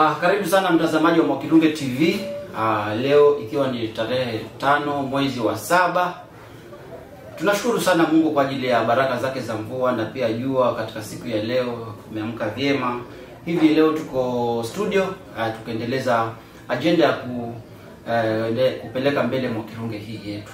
Ah, karibu sana mtazamaji wa Mwakilunge TV. Ah, leo ikiwa ni tarehe tano mwezi wa saba, tunashukuru sana Mungu kwa ajili ya baraka zake za mvua na pia jua katika siku ya leo tumeamka vyema. Hivi leo tuko studio ah, tukaendeleza ajenda ya ku, eh, kupeleka mbele Mwakilunge hii yetu.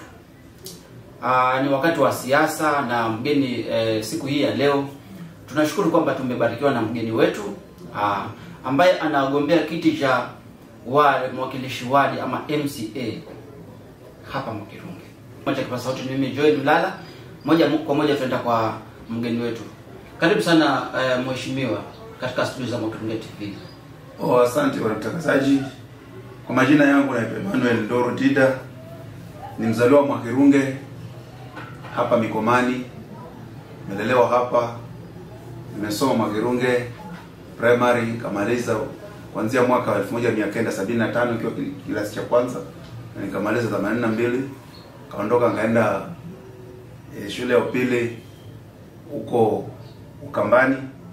Ah, ni wakati wa siasa na mgeni eh, siku hii ya leo tunashukuru kwamba tumebarikiwa na mgeni wetu ah, ambaye anagombea kiti cha wa mwakilishi wadi ama MCA hapa Mwakirunge. Moja kwa sauti ni mimi Joel Mlala. Moja kwa moja tuenda kwa mgeni wetu. Karibu sana eh, mheshimiwa katika studio za Mwakirunge TV. Oh, asante bwana mtangazaji. Kwa majina yangu naitwa Emmanuel Ndoro Dida, ni mzaliwa wa Mwakirunge hapa Mikomani, nimelelewa hapa, nimesoma Mwakirunge primary, nikamaliza kuanzia mwaka wa 1975 ikiwa kilasi cha kwanza na nikamaliza 82 kaondoka nikaenda e, shule ya upili huko Ukambani,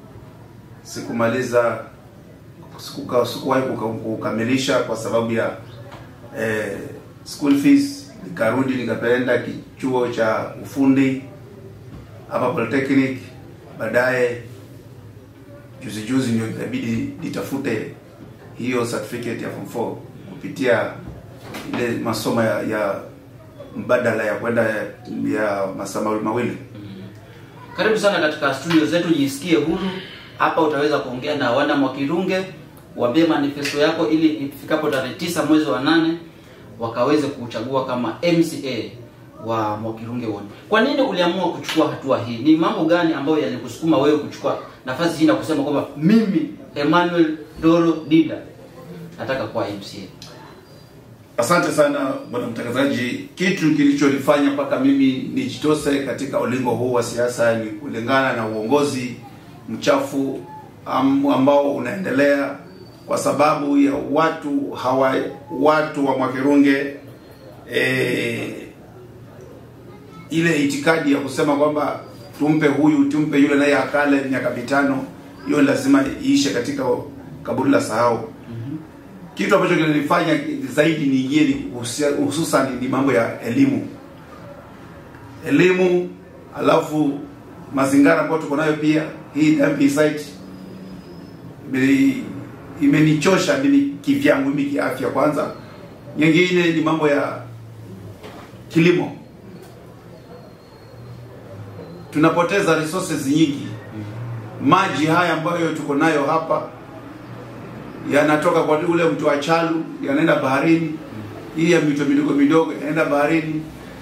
sikumaliza sikuka- sikuwahi kuka- kukamilisha kwa sababu ya eh, school fees. Nikarudi nikapenda kichuo cha ufundi hapa Polytechnic. Baadaye juzi juzi ndio ikabidi nitafute hiyo certificate ya form 4 kupitia ile masomo ya, ya mbadala ya kwenda ya, ya masaa mawili. Karibu sana katika studio zetu, jisikie huru hapa. Utaweza kuongea na wana Mwakirunge, waambie manifesto yako, ili ifikapo tarehe tisa mwezi wa nane wakaweze kuchagua kama MCA wa Mwakirunge wote. Kwa nini uliamua kuchukua hatua hii? Ni mambo gani ambayo yalikusukuma wewe kuchukua nafasi hii na kusema kwamba mimi Emmanuel Doro Dida nataka kuwa MCA? Asante sana bwana mtangazaji. Kitu kilichonifanya mpaka mimi nijitose katika ulingo huu wa siasa ni kulingana na uongozi mchafu am- ambao unaendelea kwa sababu ya watu hawa watu wa Mwakirunge eh, ile itikadi ya kusema kwamba tumpe huyu tumpe yule naye akale miaka mitano, hiyo lazima iishe katika kaburi la sahau kitu ambacho kinanifanya zaidi niingie ni husia- hususan ni mambo ya elimu elimu alafu mazingira ambayo tuko nayo pia hii dumping site imeni- imenichosha mimi kivyangu mimi kiafya kwanza nyingine ni mambo ya kilimo tunapoteza resources nyingi maji haya ambayo tuko nayo hapa yanatoka kwa ule mto wa Chalu yanaenda baharini, hii ya mito midogo midogo yanaenda baharini.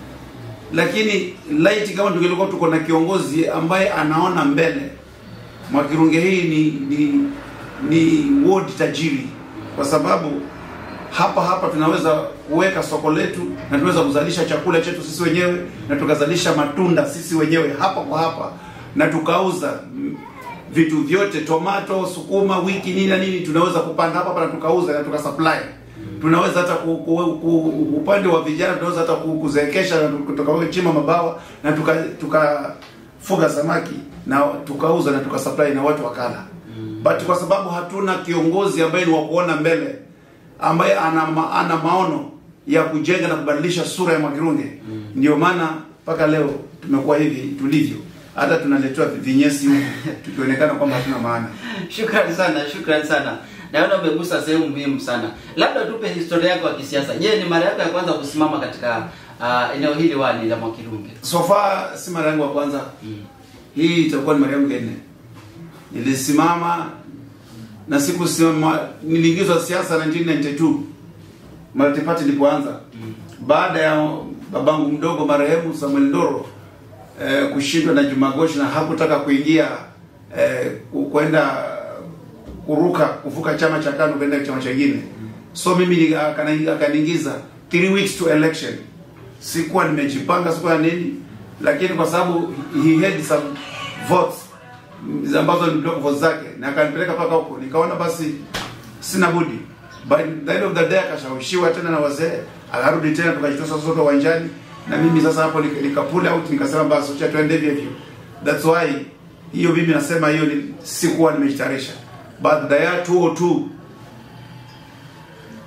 Lakini laiti kama tungelikuwa tuko na kiongozi ambaye anaona mbele, Mwakirunge hii ni ni ni ward tajiri, kwa sababu hapa hapa tunaweza kuweka soko letu na tunaweza kuzalisha chakula chetu sisi wenyewe na tukazalisha matunda sisi wenyewe hapa kwa hapa na tukauza mm, vitu vyote tomato, sukuma, wiki nini na nini tunaweza kupanda hapa hapa na tukauza na tukasupply. Tunaweza hata ku, ku, ku, upande wa vijana tunaweza hata ku- kuzeekesha na tukachimba mabawa na tuka tukafuga samaki na tukauza na tukasupply na watu wakala. But kwa sababu hatuna kiongozi ambaye ni wa kuona mbele ambaye ana, ma, ana maono ya kujenga na kubadilisha sura ya Mwakirunge ndio maana mpaka leo tumekuwa hivi tulivyo, hata tunaletewa vinyesi huku tukionekana kwamba hatuna maana. Shukrani sana, shukrani sana. Naona umegusa sehemu muhimu sana. Labda tupe historia yako ya kisiasa. Je, ni mara yako ya kwanza kusimama katika uh, eneo hili wadi la Mwakirunge? So far si mara yangu ya kwanza, hii itakuwa ni mara yangu ya nne. Nilisimama na siku simama, niliingizwa siasa 1992 multi party ilipoanza baada ya babangu mdogo marehemu Samuel Ndoro eh, kushindwa na Juma Gosh na hakutaka kuingia eh, ku- kwenda kuruka kuvuka chama cha KANU kwenda chama chingine, so mimi ni- akani- akaniingiza three weeks to election. Sikuwa nimejipanga sikuwa nini, lakini kwa sababu he had some votes mm, ambazo ni block votes zake na akanipeleka mpaka huko, nikaona basi sina budi. By the end of the day akashawishiwa tena na wazee, akarudi tena, tukajitosa sote uwanjani, na mimi sasa hapo nika nika pull out, nikasema basi acha tuende hivyo hivyo. That's why hiyo mimi nasema hiyo ni sikuwa nimejitayarisha, but the year 202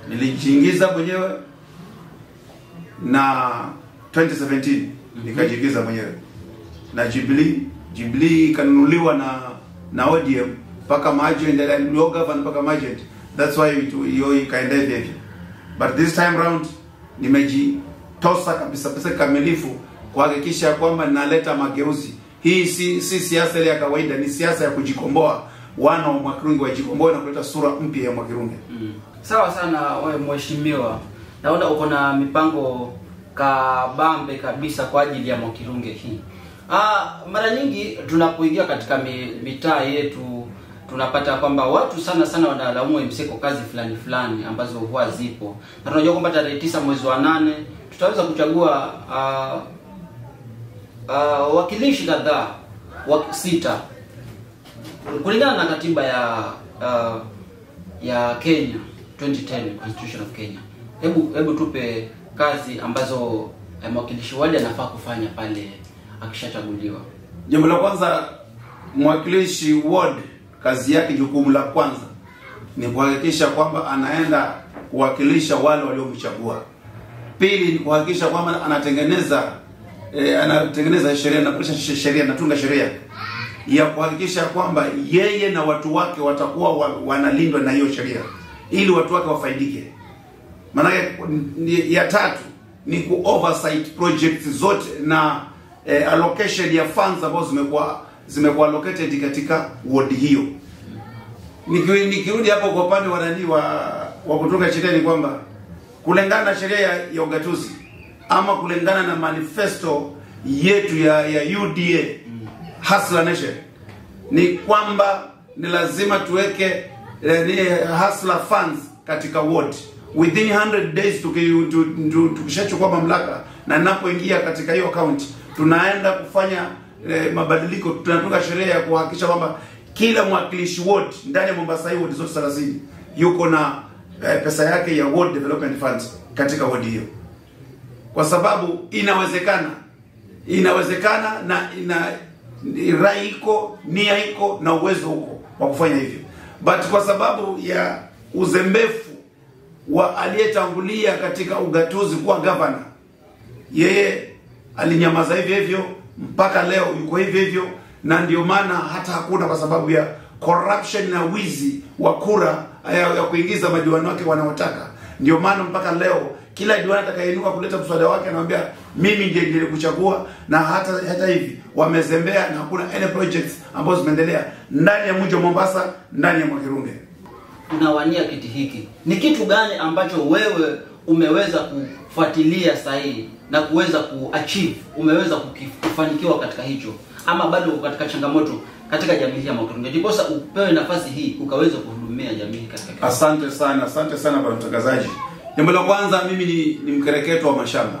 nilijiingiza mwenyewe na 2017 nikajiingiza mwenyewe na Jubilee. Jubilee ikanunuliwa na na ODM mpaka Magent, ndio governor mpaka Magent. That's why it- hiyo ikaenda hivi hivi, but this time round nimejitosa kabisa kabisa kikamilifu kuhakikisha kwamba ninaleta mageuzi. Hii si si siasa ile ya kawaida, ni siasa ya kujikomboa. Wana wa Mwakirunge wajikomboe na kuleta sura mpya ya Mwakirunge. Mm. Sawa sana wewe mheshimiwa, naona uko na mipango kabambe kabisa kwa ajili ya Mwakirunge hii. Ah, mara nyingi tunapoingia katika mi, mitaa yetu tunapata kwamba watu sana sana wanalaumu MC kwa kazi fulani fulani ambazo huwa zipo, na tunajua kwamba tarehe tisa mwezi wa nane tutaweza kuchagua ah, ah, wakilishi kadhaa wa sita kulingana na katiba ya uh, ya Kenya 2010 Constitution of Kenya. Hebu hebu tupe kazi ambazo eh, mwakilishi wadi anafaa kufanya pale akishachaguliwa. Jambo la kwanza, mwakilishi ward kazi yake, jukumu la kwanza ni kuhakikisha kwamba anaenda kuwakilisha wale waliomchagua. Pili ni kuhakikisha kwamba anatengeneza eh, anatengeneza sheria na kulisha sheria, anatunga sheria ya kuhakikisha kwamba yeye na watu wake watakuwa wa, wanalindwa na hiyo sheria ili watu wake wafaidike. Maanake ni- ya tatu ni ku oversight projects zote na eh, allocation ya funds ambazo zimekuwa zimekuwa allocated katika ward hiyo. Niki- Nikirudi hapo kwa upande wa nani wa wa kutunga sheria ni kwamba kulingana na sheria ya, ya ugatuzi ama kulingana na manifesto yetu ya, ya UDA Hustler Nation ni kwamba ni lazima tuweke eh, ni hustler funds katika ward within 100 days tuki- tu- tu- tukishachukua mamlaka na ninapoingia katika hiyo account tunaenda kufanya eh, mabadiliko tunatunga sheria ya kuhakikisha kwamba kila mwakilishi ward ndani ya Mombasa hii ward zote 30 yuko na eh, pesa yake ya ward development fund katika ward hiyo kwa sababu inawezekana inawezekana na ina rai iko nia iko na uwezo huko wa kufanya hivyo but kwa sababu ya uzembefu wa aliyetangulia katika ugatuzi kuwa gavana yeye alinyamaza hivyo hivyo mpaka leo yuko hivyo hivyo na ndio maana hata hakuna kwa sababu ya corruption na wizi wa kura ya, ya kuingiza madiwani wake wanaotaka ndio maana mpaka leo kila diwani atakayeinuka kuleta mswada wake anamwambia mimi ndiye nilikuchagua na hata hata hivi wamezembea na hakuna any projects ambazo zimeendelea ndani ya mji wa Mombasa ndani ya Mwakirunge Unawania kiti hiki, ni kitu gani ambacho wewe umeweza kufuatilia sahihi na kuweza kuachieve, umeweza kuki- kufanikiwa katika hicho, ama bado uko katika changamoto katika jamii hii ya Mwakirunge, ndiposa upewe nafasi hii ukaweza kuhudumia jamii hii katika Kenya? Asante sana, asante sana bwana mtangazaji. Jambo la kwanza, mimi ni, ni mkereketo wa mashamba.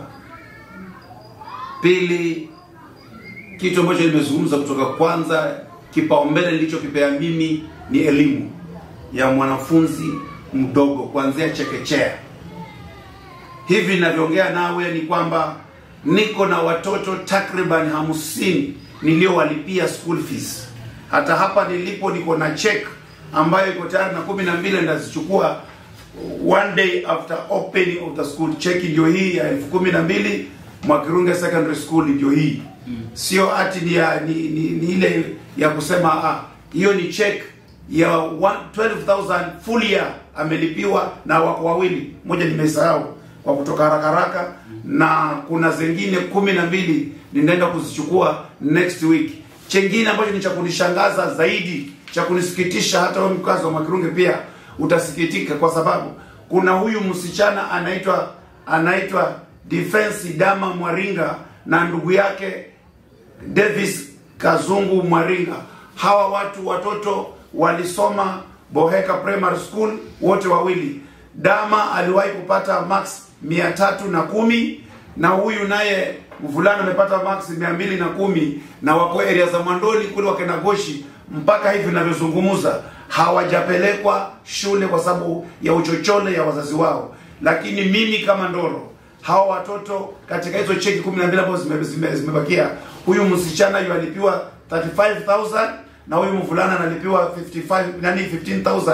Pili, kitu ambacho nimezungumza kutoka kwanza, kipaumbele nilichokipea mimi ni elimu ya mwanafunzi mdogo kuanzia chekechea. Hivi ninavyoongea nawe ni kwamba niko na watoto takriban hamsini niliowalipia school fees. Hata hapa nilipo niko na check ambayo iko tayari na kumi na mbili ndazichukua one day after opening of the school. Check ndio hii ya elfu kumi na mbili Mwakirunge Secondary School ndio hii sio ati ni, ya, ni, ni, ni ile ya kusema ah, hiyo ni check ya one- 12000 full year amelipiwa na wako wawili, moja nimesahau kwa kutoka haraka haraka, na kuna zingine kumi na mbili ninaenda kuzichukua next week. Chengine ambacho ni cha kunishangaza zaidi, cha kunisikitisha, hata wewe mkazi wa Mwakirunge pia utasikitika, kwa sababu kuna huyu msichana anaitwa anaitwa Defense Dama Mwaringa na ndugu yake Davis Kazungu Mwaringa. Hawa watu watoto walisoma Boheka Primary School wote wawili. Dama aliwahi kupata max mia tatu na kumi na huyu naye mvulana amepata max mia mbili na kumi na wako area za Mwandoni kule Wakenagoshi. Mpaka hivi ninavyozungumza hawajapelekwa shule kwa sababu ya uchochole ya wazazi wao, lakini mimi kama Ndoro hawa watoto katika hizo cheki 12 ambazo zime- zime- zimebakia, huyu msichana yu alipiwa 35000 na huyu mvulana analipiwa 55 nani 15000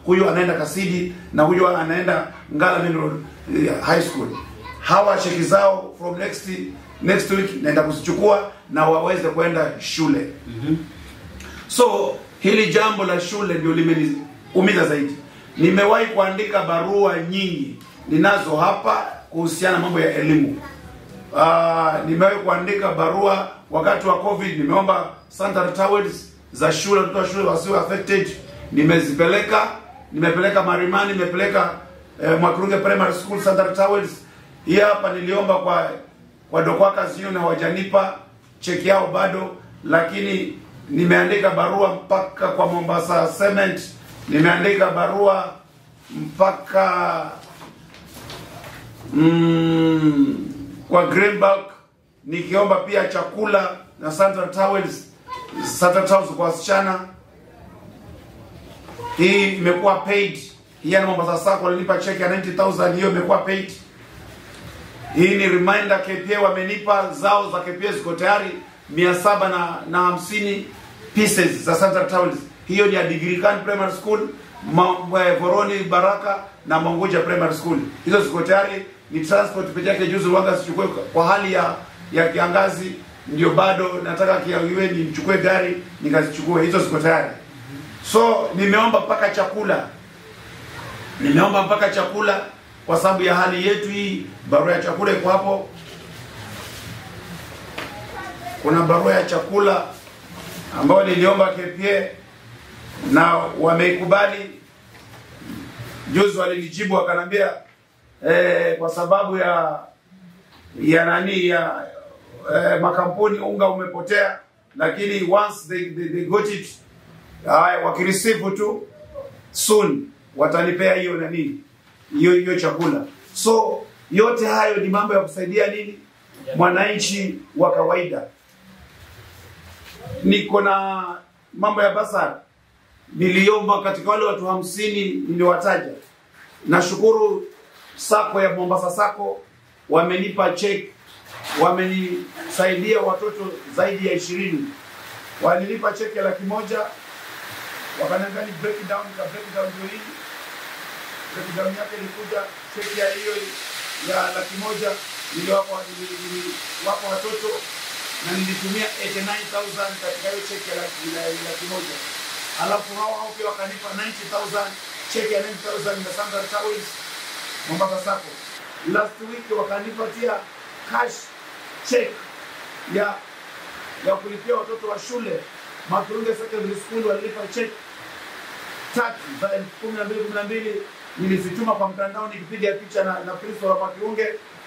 huyu anaenda Kasidi na huyu anaenda Ngala Main Road eh, High School. Hawa cheki zao from next next week naenda kuzichukua na waweze kwenda shule. So hili jambo la shule ndio limeniumiza zaidi. Nimewahi kuandika barua nyingi ninazo hapa kuhusiana na mambo ya elimu. Uh, nimewahi kuandika barua wakati wa COVID, nimeomba sanitary towels za shule, watoto wa shule wasiwe affected. Nimezipeleka, nimepeleka Marimani, nimepeleka eh, Mwakurunge Primary School sanitary towels. Hii hapa niliomba kwa kwa Dokwaka Union hawajanipa cheki yao bado, lakini nimeandika barua mpaka kwa Mombasa Cement, nimeandika barua mpaka mm, kwa Greenback nikiomba pia chakula na sanitary towels, sanitary towels kwa wasichana. Hii imekuwa paid. Hii ya Mombasa Sacco walinipa cheki ya 90000 hiyo imekuwa paid. Hii ni reminder KPA wamenipa zao za KPA ziko tayari 700 na na hamsini pieces za sanitary towels. Hiyo ni ya Digirikan Primary School, Ma- eh, Voroni Baraka na Manguja Primary School. Hizo ziko tayari, ni transport peke yake. Juzi wanga sichukue kwa hali ya ya kiangazi, ndio bado nataka kiawiwe nichukue gari nikazichukue. Hizo ziko tayari. So nimeomba mpaka chakula nimeomba mpaka chakula kwa sababu ya hali yetu hii. Barua ya chakula iko hapo. Kuna barua ya chakula ambayo niliomba KPA na wameikubali. Juzi walinijibu wakanambia eh, kwa sababu ya ya nani ya eh, makampuni unga umepotea, lakini once they, they, they got it haya wakireceive tu soon watanipea hiyo nani hiyo hiyo chakula. So yote hayo ni mambo ya kusaidia nini mwananchi wa kawaida. Niko na mambo ya basari niliomba katika wale watu hamsini niliwataja. Nashukuru sako ya Mombasa sako wamenipa check, wamenisaidia watoto zaidi ya ishirini. Walinipa cheki ya laki moja wakaniambia ni break down, nika break down ndio hii breakdown yake ilikuja cheki ya hiyo ya laki moja niliwapa nili- niliwapa watoto na nilitumia 89000 katika hiyo cheki ya laki, ya laki moja alafu hao hao pia wakanipa 90000 cheki ya 90000 na Sandra Towels Mombasa Sacco. Last week wakanipatia cash check ya ya kulipia watoto wa shule Makurunge Secondary School walilipa check tatu za elfu kumi na mbili kumi na mbili nilizituma kwa mtandao nikipiga picha na, na Kristo wa Makiunge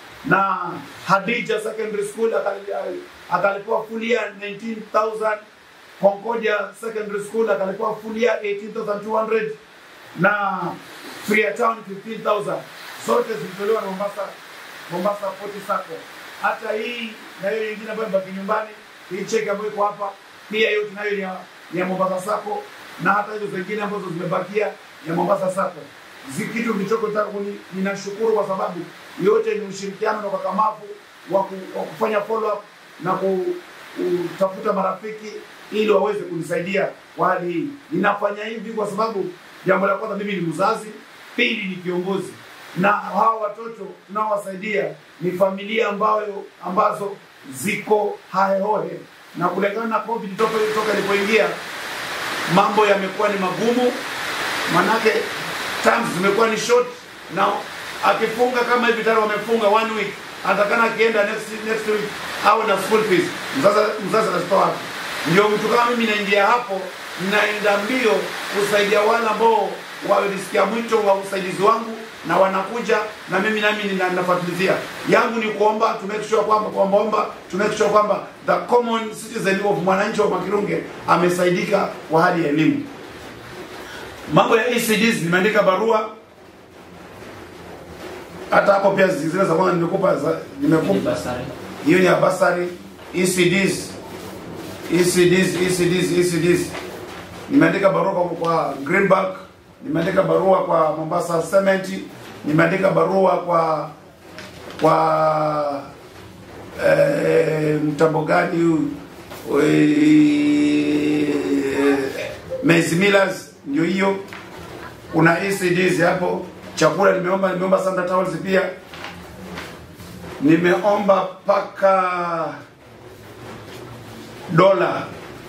na Hadija Secondary School akali- akalipewa full year 19000 Concordia Secondary School akalipewa full year 18200 na Freetown 15000 zote zilitolewa na Mombasa Mombasa Port Sacco. Hata hii na hiyo nyingine ambayo imebaki nyumbani, hii cheki ambayo iko hapa pia hiyo tunayo ni ya, ni ya Mombasa Sacco na hata hizo zingine ambazo zimebakia ya Mombasa Sacco. Zikitu kilichoko tangu ni, ninashukuru kwa sababu yote ni ushirikiano na ukakamavu wa ku- wa kufanya follow up na ku- kutafuta marafiki ili waweze kunisaidia kwa hali hii. Ninafanya hivi kwa sababu jambo la kwanza, mimi ni mzazi, pili ni kiongozi, na hawa watoto tunaowasaidia ni familia ambayo ambazo ziko hahehohe, na kulingana na COVID toka toka ilipoingia mambo yamekuwa ni magumu, manake terms zimekuwa ni short, na akifunga kama hivi tayari wamefunga one week, atakana akienda next next week au na school fees, mzazi mzazi anazitoa wapi? Ndio mtu kama mimi naingia hapo, naenda mbio kusaidia wale ambao walisikia mwito wa usaidizi wangu na wanakuja na mimi nami nina- ninafuatilizia. Yangu ni kuomba to make sure kwamba kuombaomba to make sure kwamba the common citizen of mwananchi wa Makirunge amesaidika kwa hali ya elimu. Mambo ya ECDs nimeandika barua hata hapo pia zile za kwanza nimekupa za- Ni nimekupa basari. hiyo ni ya basari ECDs ECDs ECDs ECDs nimeandika barua kwa, kwa Greenback nimeandika barua kwa Mombasa Cement nimeandika barua kwa kwa eh, mtambo gani huu eh, Maize Millers ndio hiyo kuna ECDs hapo, chakula nimeomba, nimeomba Santa Towels pia, nimeomba paka dola.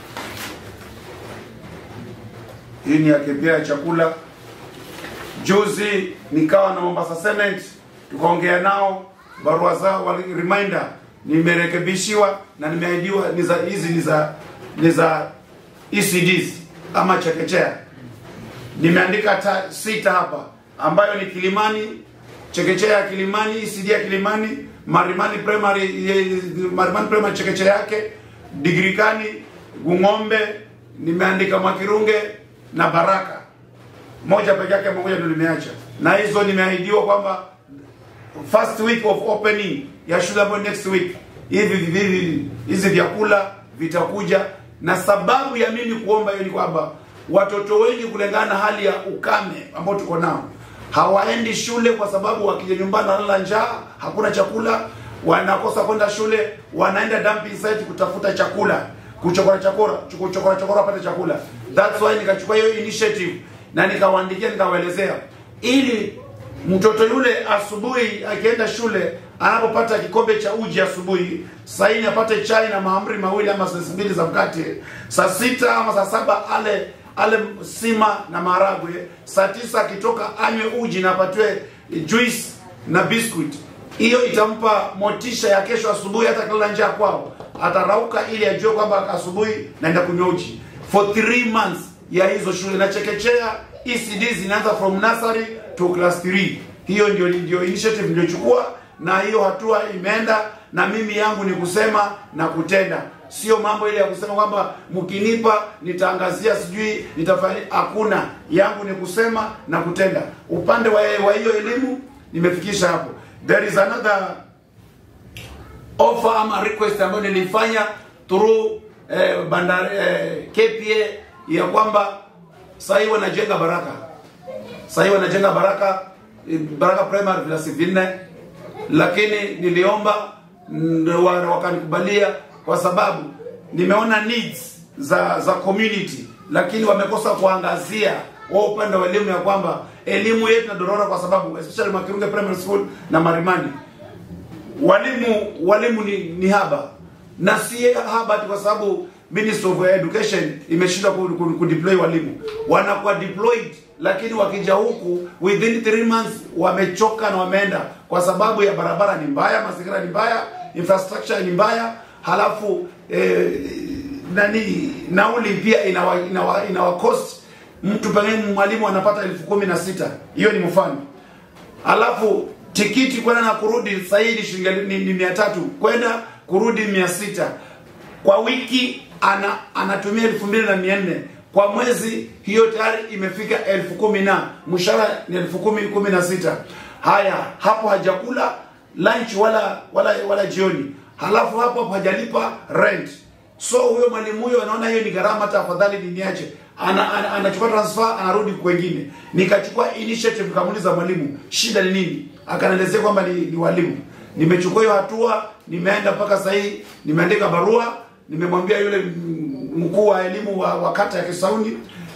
Hii ni yake pia ya chakula. Juzi nikawa na Mombasa Cement, tukaongea nao, barua zao wali reminder nimerekebishiwa na nimeahidiwa ni za hizi ni za ni za ECDs ama chekechea. Nimeandika ta, sita hapa ambayo ni Kilimani, chekechea ya Kilimani, ECD ya Kilimani, Marimani Primary, ye- Marimani Primary chekechea yake, Digrikani, Gung'ombe, nimeandika Mwakirunge na Baraka moja peke yake moja ndio nimeacha, na hizo nimeahidiwa kwamba first week of opening ya shule ambayo next week hivi hivi hizi vyakula vitakuja, na sababu ya mimi kuomba hiyo ni kwamba watoto wengi kulingana na hali ya ukame ambao tuko nao hawaendi shule kwa sababu wakija nyumbani wanalala njaa, hakuna chakula, wanakosa kwenda shule, wanaenda dumping site kutafuta chakula, kuchokora chakora, kuchokora chokora wapate chakula. That's why nikachukua hiyo initiative na nikawaandikia, nikawaelezea ili mtoto yule asubuhi akienda shule anapopata kikombe cha uji asubuhi, saa nne apate chai na mahamri mawili ama sesi mbili za mkate, saa sita ama saa saba ale ale sima na maharagwe, saa tisa akitoka anywe uji na apatiwe juice na biscuit. Hiyo itampa motisha ya kesho asubuhi, hata kilala njaa kwao atarauka, ili ajue kwamba asubuhi naenda kunywa uji for three months ya hizo shule na chekechea ECD zinaanza from nursery to class 3. Hiyo ndio ndio initiative niliyochukua na hiyo hatua imeenda, na mimi yangu ni kusema na kutenda, sio mambo ile ya kusema kwamba mkinipa nitaangazia sijui nitafanya. Hakuna, yangu ni kusema na kutenda. Upande wa wa hiyo elimu nimefikisha hapo. There is another offer ama request ambayo nilifanya through eh, bandari eh, KPA ya kwamba sasa hivi wanajenga Baraka, sasa hivi wanajenga Baraka eh, Baraka Primary vilasi vinne, lakini niliomba mm, wa- wakanikubalia kwa sababu nimeona needs za za community, lakini wamekosa kuangazia wa upande wa elimu ya kwamba elimu yetu inadorora kwa sababu especially Makirunge Primary School na Marimani walimu walimu ni, ni haba na si haba tu kwa sababu Ministry of Education imeshindwa ku, ku, ku deploy walimu, wanakuwa deployed, lakini wakija huku within 3 months wamechoka na wameenda, kwa sababu ya barabara ni mbaya, mazingira ni mbaya, infrastructure ni mbaya, halafu eh, nani nauli pia inawa, inawa, inawa cost mtu pengine mwalimu anapata elfu kumi na sita hiyo ni mfano alafu tikiti kwenda na kurudi sasa hii ni shilingi ni, ni mia tatu kwenda kurudi mia sita kwa wiki ana anatumia elfu mbili na mia nne kwa mwezi hiyo tayari imefika elfu kumi na mshahara ni elfu kumi kumi na sita haya hapo hajakula lunch wala wala wala jioni halafu hapo hapo hajalipa rent so huyo mwalimu huyo anaona hiyo ni gharama hata afadhali niniache ana, ana, anachukua transfer anarudi kwengine nikachukua initiative nikamuuliza mwalimu shida ni nini akanielezea kwamba ni, ni walimu nimechukua hiyo hatua nimeenda mpaka sasa hii nimeandika barua nimemwambia yule mm, mkuu wa elimu wa, wa kata ya Kisauni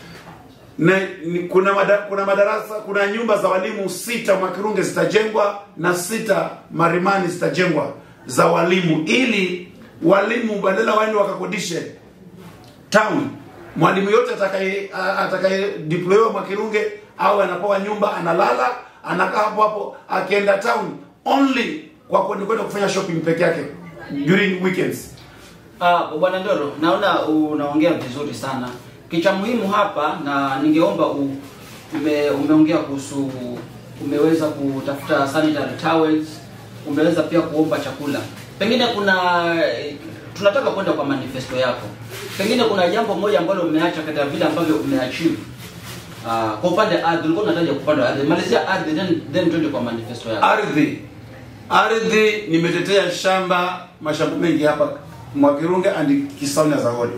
na ni, kuna mada, kuna madarasa kuna nyumba za walimu sita Mwakirunge zitajengwa na sita Marimani zitajengwa za walimu ili walimu badala waende wakakodishe town mwalimu yote atakaye atakaye deployiwa Mwakirunge au anapewa nyumba analala anakaa hapo hapo akienda town only kwa kwenda kwenda kufanya shopping peke yake during weekends Ah, Bwana Ndoro, naona unaongea vizuri sana. Kicha muhimu hapa na ningeomba u, ume, umeongea kuhusu umeweza kutafuta sanitary towels, umeweza pia kuomba chakula. Pengine kuna eh, tunataka kwenda kwa manifesto yako. Pengine kuna jambo moja ambalo umeacha katika vile ambavyo umeachieve. Ah, kwa upande wa ardhi ulikuwa unataja kwa upande wa ardhi. Malizia ardhi then then twende kwa manifesto yako. ardhi ardhi nimetetea shamba mashamba mengi hapa Mwakirunge and Kisauni as a whole.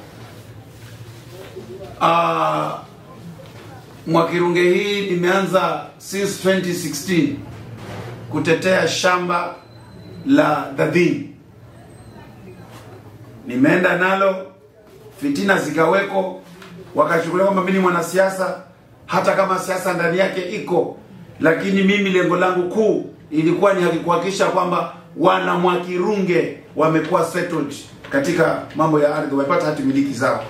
Ah, Mwakirunge hii nimeanza since 2016 kutetea shamba la Dadhin. Nimeenda nalo, fitina zikaweko, wakachukulia kwamba mimi ni mwanasiasa. hata kama siasa ndani yake iko, lakini mimi lengo langu kuu ilikuwa ni kuhakikisha kwamba wana Mwakirunge wamekuwa settled katika mambo ya ardhi, wamepata hati miliki zao.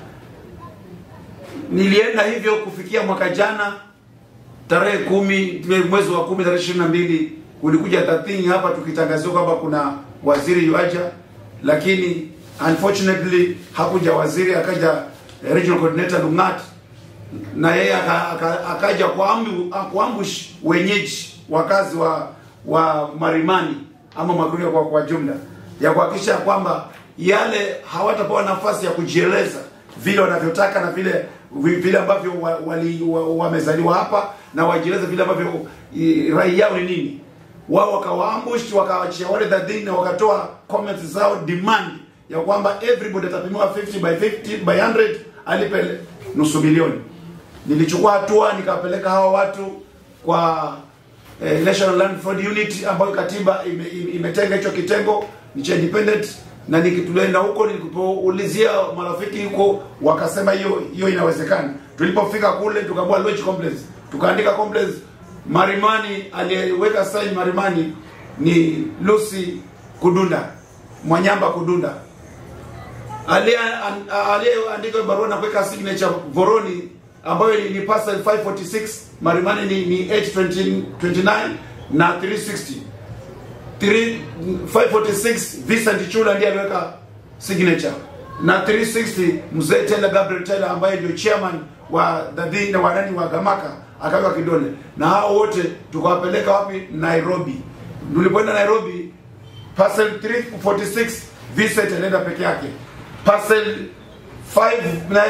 Nilienda hivyo kufikia mwaka jana tarehe kumi mwezi wa kumi tarehe ishirini na mbili kulikuja tathini hapa tukitangaziwa kwamba kuna waziri yuaja, lakini unfortunately hakuja waziri, akaja regional coordinator Lungat na yeye aka- aka- akaja kuambu- kuambush wenyeji wakazi wa wa Marimani ama Makuria kwa, kwa jumla ya kuhakikisha kwamba yale hawatapewa nafasi ya kujieleza vile wanavyotaka na vile vi- vile ambavyo wamezaliwa wa, wali- wa, wamezaliwa hapa na wajieleze vile ambavyo i, rai yao ni nini. Wao wakawaambush wakawachia wale dhadhini na wakatoa comments zao demand ya kwamba everybody atapimiwa 50 by 50 by 100 alipe nusu milioni. Nilichukua hatua nikawapeleka hawa watu kwa eh, National Land Fraud Unit ambayo katiba ime- ime- imetenga hicho kitengo ni cha independent, na nikituenda huko nilipoulizia marafiki huko wakasema hiyo hiyo inawezekana. Tulipofika kule tukaambiwa lodge complex, tukaandika complex Marimani. Aliyeweka sign Marimani ni Lucy Kudunda Mwanyamba Kudunda aliye- an- aliyeandika barua na kuweka signature Voroni ambayo ni, ni parcel 546 Marimani ni, ni 829 na 360 Three- 546 Vincent Chula ndiye aliweka signature na 360 mzee Taylor Gabriel Taylor ambaye ndio chairman wa dadhi na wanani wa Gamaka akaweka kidole, na hao wote tukawapeleka wapi? Nairobi. Tulipoenda Nairobi, parcel 346 Vincent alienda peke yake, parcel 5 na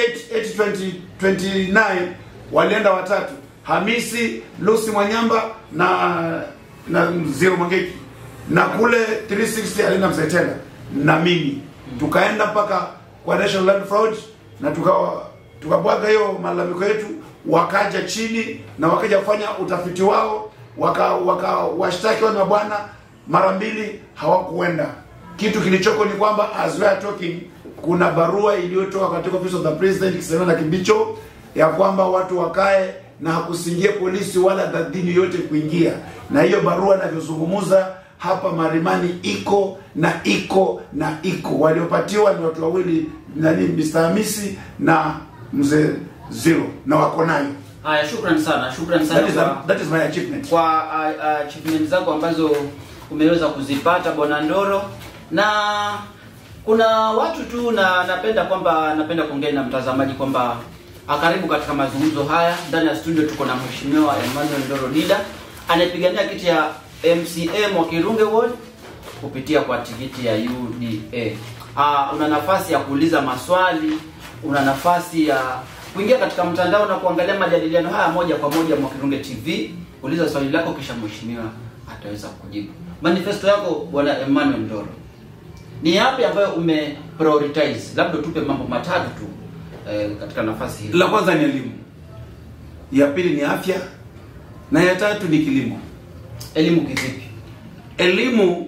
8 829 walienda watatu, Hamisi Lucy Mwanyamba na na Zero Mwangeki, na kule 360 alienda Mzee Tena na mimi, tukaenda mpaka kwa National Land Fraud na tukawa tukabwaga hiyo malalamiko yetu, wakaja chini na wakaja kufanya utafiti wao, waka waka washtaki wale mabwana mara mbili hawakuenda. Kitu kilichoko ni kwamba as we are talking, kuna barua iliyotoka katika office of the president ikisema na Kibicho ya kwamba watu wakae na hakusingie polisi wala dhadhini yote kuingia, na hiyo barua inavyozungumza hapa Marimani iko na iko na iko. Waliopatiwa ni watu wawili, nani, Mr. Hamisi na mzee Zero, na wako nayo. Haya, shukrani sana, shukrani sana That is, kwa, that is my achievement. kwa uh, uh, achievement zako ambazo umeweza kuzipata bwana Ndoro, na kuna watu tu na napenda kwamba napenda kuongea na mtazamaji kwamba ah, karibu katika mazungumzo haya. Ndani ya studio tuko na mheshimiwa Emmanuel Ndoro Dida anayepigania kiti ya MCA Mwakirunge Ward kupitia kwa tikiti ya UDA. Ah, una nafasi ya kuuliza maswali, una nafasi ya kuingia katika mtandao na kuangalia majadiliano haya moja kwa moja Mwakirunge TV. Uliza swali lako kisha mheshimiwa ataweza kujibu. Manifesto yako bwana Emmanuel Ndoro ni yapi ambayo ume prioritize? Labda tupe mambo matatu tu eh, katika nafasi hii. La kwanza ni elimu, ya pili ni afya, na ya tatu ni kilimo. Elimu kivipi? Elimu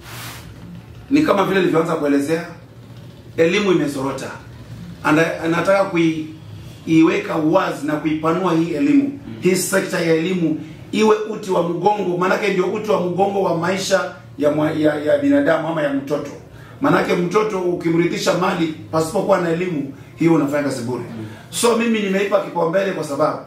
ni kama vile nilivyoanza kuelezea, elimu imezorota, Ana- anataka kuiweka wazi na kuipanua hii elimu, hii sekta ya elimu iwe uti wa mgongo, maanake ndio uti wa mgongo wa maisha ya, mwa, ya, ya binadamu ama ya mtoto. Maanake mtoto ukimrithisha mali pasipokuwa na elimu, hiyo unafanya kazi bure. So mimi nimeipa kipaumbele kwa sababu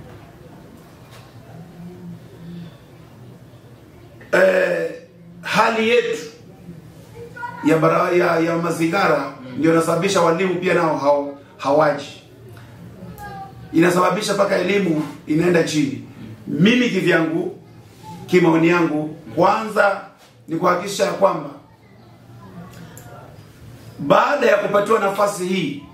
eh, hali yetu ya, bara, ya, ya mazingara ndio inasababisha walimu pia nao hao, hawaji, inasababisha mpaka elimu inaenda chini. Mimi kivyangu, kimaoni yangu, kwanza ni kuhakikisha ya kwamba baada ya kupatiwa nafasi hii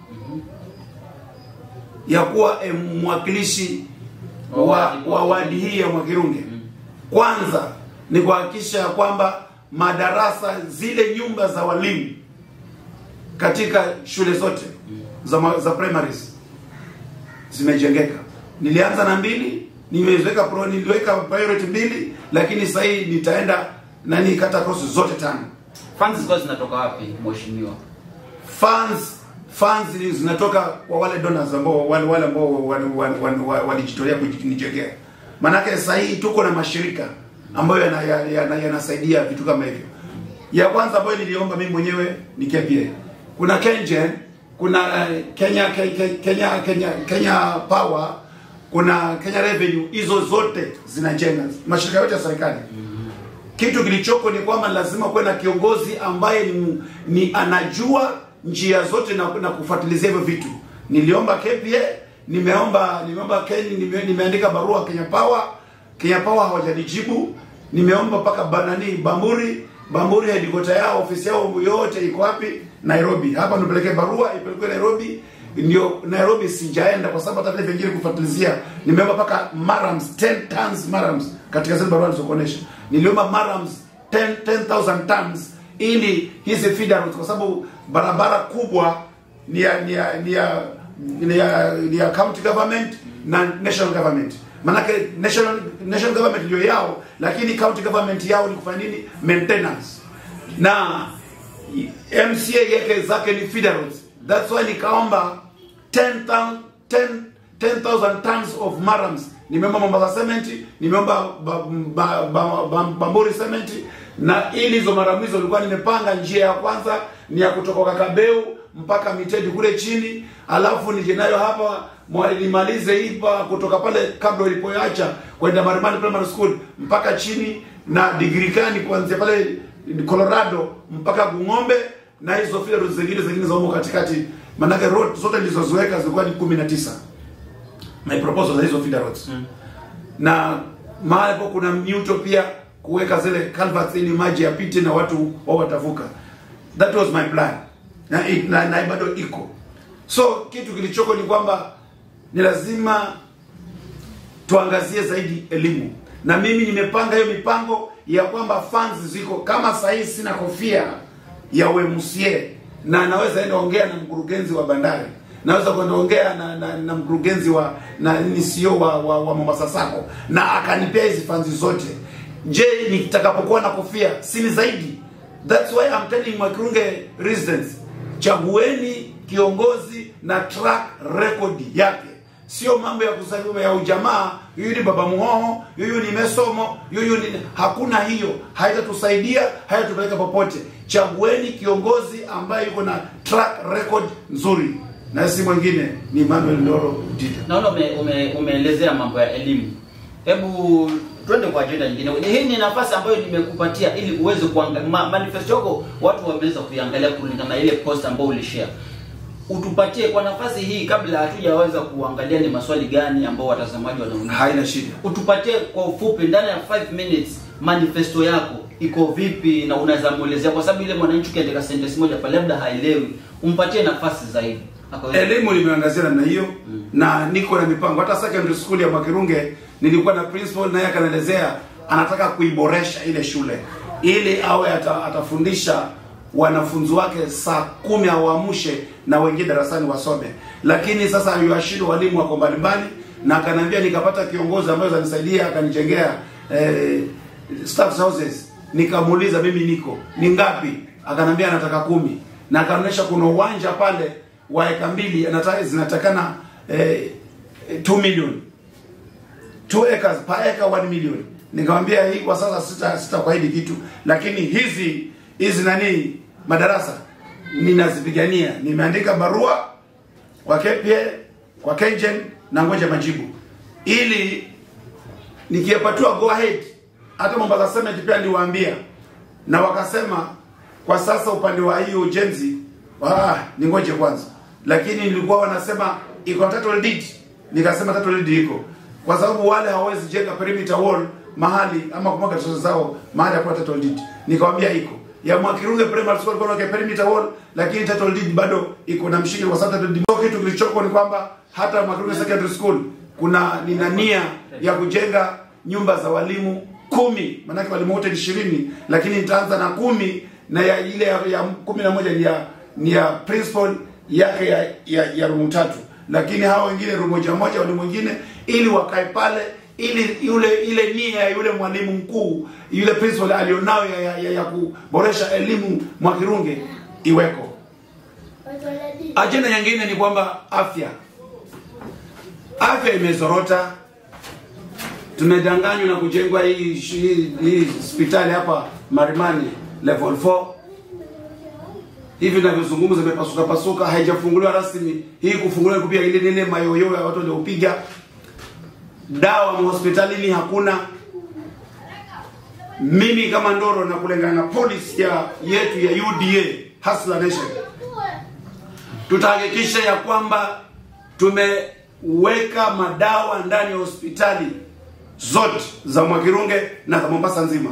ya kuwa eh, mwakilishi wa, wa wadi hii ya Mwakirunge, kwanza ni kuhakikisha ya kwamba madarasa zile nyumba za walimu katika shule zote za, ma- za primaries zimejengeka. Nilianza na mbili, nimeweka pro, niliweka priority mbili, lakini sasa hii nitaenda nani kata cross zote tano. Funds zilikuwa zinatoka wapi mheshimiwa? Funds funds ni- zinatoka kwa wale donors ambao wale wale ambao walijitolea wali, wali, walijitolea kujijengea. Maanake sasa hii tuko na mashirika ambayo yanasaidia yana, yana, yanasaidia vitu kama hivyo. Ya kwanza ambayo niliomba mimi mwenyewe ni KPA. Kuna KenGen, kuna eh, Kenya Ke- Ke- Kenya Kenya Kenya Power, kuna Kenya Revenue, hizo zote zinajenga mashirika yote ya serikali kitu kilichoko ni kwamba lazima kuwe na kiongozi ambaye ni, ni anajua njia zote na, na kufuatilizia hivyo vitu. Niliomba KPA, nimeomba nimeomba Kenya, nime, nimeandika barua Kenya Power, Kenya Power hawajanijibu. Nimeomba mpaka banani Bamburi, Bamburi headquarter yao ofisi yao yote iko wapi? Nairobi. Hapa nipeleke barua ipelekwe Nairobi ndio Nairobi sijaenda kwa sababu hata vile vingine kufuatilizia nimeomba mpaka marams 10 tons marams katika zile barua nilizokuonesha niliomba marams 10 10000 tons ili hizi feeder roads kwa sababu barabara kubwa ni ya ni ya ni ya ni ya, ni ya county government na national government manake national national government ndio yao lakini county government yao ni kufanya nini maintenance na MCA yake zake ni feeder roads. That's why nikaomba 10,000 10 10,000 tons of marams. Nimeomba Mombasa cement, nimeomba ba, ba, ba, ba, Bamburi cement na ili hizo maramu hizo nilikuwa nimepanga njia ya kwanza ni ya kutoka Kakabeu mpaka Mitedi kule chini, alafu nije nayo hapa mwa- nimalize ipa kutoka pale kabla ilipoacha kwenda Marimani Primary School mpaka chini na Digirikani kuanzia pale Colorado mpaka Gung'ombe na hizo file roads zingine zingine za humo katikati, manake road zote nilizoziweka zilikuwa ni 19 my proposal za hizo feeder roads na mahali hapo kuna mnyuto pia kuweka zile culverts ili maji yapite na watu wao watavuka. That was my plan na, na, na bado iko. So kitu kilichoko ni kwamba ni lazima tuangazie zaidi elimu, na mimi nimepanga hiyo mipango ya kwamba funds ziko kama saa hii sina kofia ya UMCA na naweza enda ongea na mkurugenzi wa bandari naweza kwenda ongea na, na, na mkurugenzi wa na ni CEO wa, wa, wa Mombasa Sacco na akanipea hizi funds zote. Je, nitakapokuwa na kofia sini zaidi? That's why I'm telling Mwakirunge residents, chagueni kiongozi na track record yake sio mambo ya kusema ya ujamaa, huyu ni baba muhoho, huyu ni mesomo, huyu ni hakuna hiyo, haitatusaidia, haitatupeleka popote. Chagueni kiongozi ambaye yuko na track record nzuri, na si mwingine ni Emmanuel Ndoro Dida. Naona ume, ume, umeelezea mambo ya elimu. Hebu twende kwa ajenda nyingine. Hii ni nafasi ambayo nimekupatia ili uweze kuangalia ma, manifesto yako, watu wameweza kuiangalia kulingana na ile post ambayo ulishare. Utupatie kwa nafasi hii, kabla hatujaweza kuangalia ni maswali gani ambao watazamaji wanauliza. Haina shida. Utupatie kwa ufupi, ndani ya 5 minutes, manifesto yako iko vipi na unaweza muelezea, kwa sababu ile mwananchi ukiandika sentence moja pale labda haelewi, umpatie nafasi zaidi. Akaweza- Elimu nimeangazia namna hiyo na niko na mipango. Hata secondary school ya Mwakirunge nilikuwa na principal naye akanielezea anataka kuiboresha ile shule ili awe ata, atafundisha wanafunzi wake saa kumi awaamshe na wengine darasani wasome, lakini sasa yuashindo walimu wako mbalimbali, na akaniambia nikapata kiongozi ambaye atanisaidia akanijengea eh, staff houses. Nikamuuliza mimi niko ni ngapi, akanambia anataka kumi, na akaonyesha kuna uwanja pale wa eka mbili anataka zinatakana eh, 2 million 2 acres per acre 1 million. Nikamwambia hii kwa sasa sita sitakuahidi kitu, lakini hizi hizi nani madarasa ninazipigania. Nimeandika barua kwa KPA kwa KenGen na ngoja majibu ili nikiyapatiwa go ahead. Hata Mombasa Cement pia niliwaambia na wakasema kwa sasa upande wa hiyo ujenzi ah, ni ngoje kwanza, lakini nilikuwa wanasema iko title deed, nikasema title deed iko kwa sababu wale hawawezi jenga perimeter wall mahali ama kumwaga resources zao mahali hapo title deed. Nikamwambia iko ya Mwakirunge Primary School kwa perimeter wall, lakini title deed bado iko na mshike, kwa sababu title deed kitu kilichoko ni kwamba hata Mwakirunge Secondary School kuna nina nia ya kujenga nyumba za walimu kumi, maanake walimu wote ni ishirini, lakini nitaanza na kumi na ya ile ya, ya kumi na moja ni ya ni ya principal yake ya, ya, ya rumu tatu, lakini hao wengine rumu moja moja, walimu wengine ili wakae pale ili yule ile nia ya yule mwalimu mkuu yule principal alionayo ya, ya, ya, ya kuboresha elimu Mwakirunge iweko. Ajenda nyingine ni kwamba afya, afya imezorota. Tumedanganywa na kujengwa hii hii hii hospitali hapa Marimani level 4 hivi navyozungumza imepasuka pasuka, haijafunguliwa rasmi. Hii kufunguliwa kupia ile nene mayoyo ya watu waliopiga dawa hospitalini hakuna. Mimi kama Ndoro na kulingana na policy ya yetu ya UDA Hustler Nation tutahakikisha ya kwamba tumeweka madawa ndani ya hospitali zote za Mwakirunge na za Mombasa nzima